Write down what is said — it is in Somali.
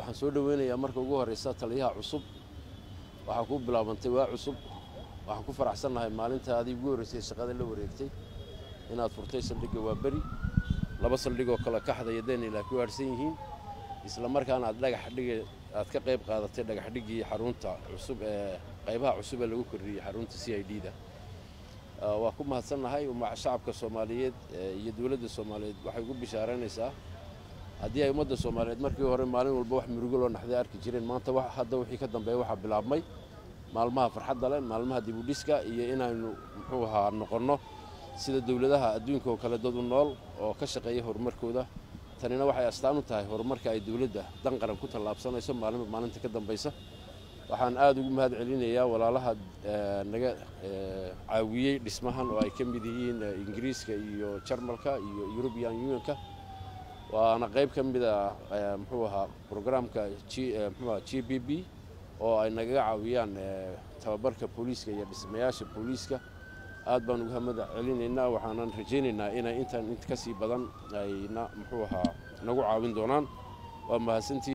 waxaan soo dhoweynayaa marka ugu horreysa taliyaha cusub waxaa kuu bilaabantay waa cusub waxaan ku faraxsannahay maalinta adii ugu horreysay shaqada la wareegtay inaad furtay saldhigga waa beri laba saldhigoo kale kaxda iyo daynila ku haadhsan yihiin isla markaana aad dhagax dhiga aad ka qayb qaadatay dhagax dhiggii xarunta cusub ee qaybaha cusub ee lagu kordhiyey xarunta c i d da waa ku mahadsannahay shacabka soomaaliyeed iyo dowladda soomaaliyeed waxay ugu bishaaraynaysaa haddii ay ummadda soomaaliyeed markii hore maalin walba wax murugo loo naxday arki jireen maanta hadda wixii ka dambeeya waxaa bilaabmay maalmaha farxadda leh maalmaha dibudhiska iyo inaynu muxuu ahaa noqonno sida dowladaha adduunka oo kale dad u nool oo ka shaqeeya horumarkooda tanina waxay astaan u tahay horumarka ay dowladda dan qaran ku tallaabsanayso maalinba maalinta ka dambaysa waxaan aada ugu mahad celinayaa walaalaha naga caawiyey dhismahan oo ay ka mid yihiin ingiriiska iyo jarmalka iyo european unionka waana qayb ka mid a muxuu ahaa brograamka mxuuaha g b b oo ay nagaga caawiyaan tababarka booliiska iyo dhismayaasha booliiska aad baan uga hamada celinaynaa waxaanan rajaynaynaa inay intan int ka sii badan ayna muxuu ahaa nagu caawin doonaan waa mahadsantii